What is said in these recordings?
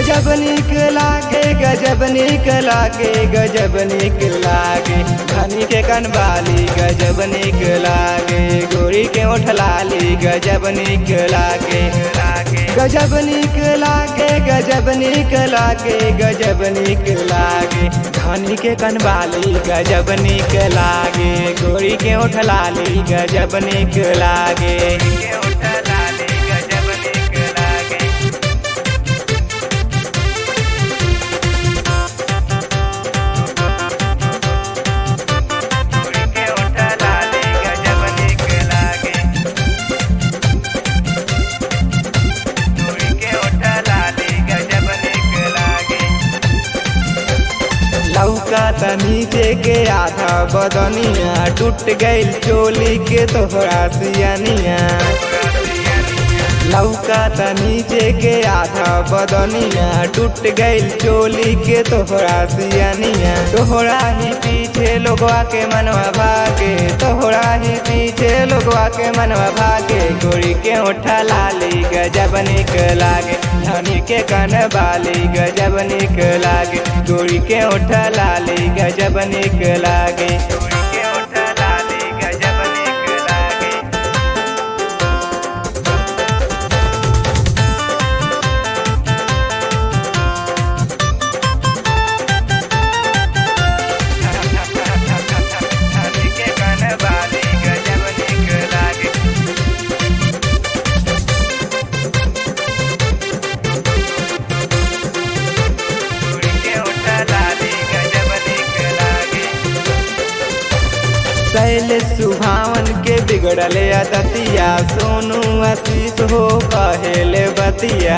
गजब निक लागे गजब निक लागे गजब निक लागे धनी के कनबाली गजब निक लागे गोरी के ओठ लाली गजब निक लागे गजब निक लागे गजब निक लागे गजब निक लागे धनी के कनबाली गजब निक लागे गोरी के ओठ लाली गजब निक लागे लौका नीचे के आधा बदनिया टूट गईल चोली के तोहरा सियनिया लौका नीचे के आधा बदनिया टूट गईल चोली के तोहरा सियनिया तोहरा ही पीछे लोगवा के मनवा भागे तोहरा ही पीछे लोगवा के मनवा भागे गोरी के ओठा लाली गजब निक लागे धनी के कन बाली गजब निक लागे गोरी के ओठा लाली गजब निक लागे गोरी के ओठा लाली गजब निक लागे धनी के कन बाली गजब निक लागे शैल सुभावन के बिगड़ल दतिया सोनू आशीष हो कहेले बतिया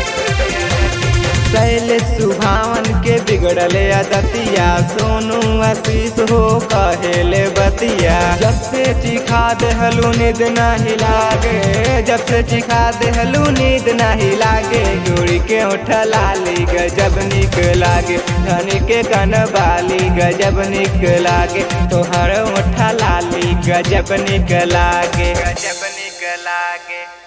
शैल सुभावन के बिगड़ल दतिया सोनू आशीष हो कहेले बतिया जब से चिखा देहलू नींद नहीं लागे जब से चिखा देहलू नींद नहीं लागे गोरी के ओठ लाली गजब निक लागे धनी के कन बाली गजब निक लागे तोहर ओठ लाली गजब निक लागे गजब निक लागे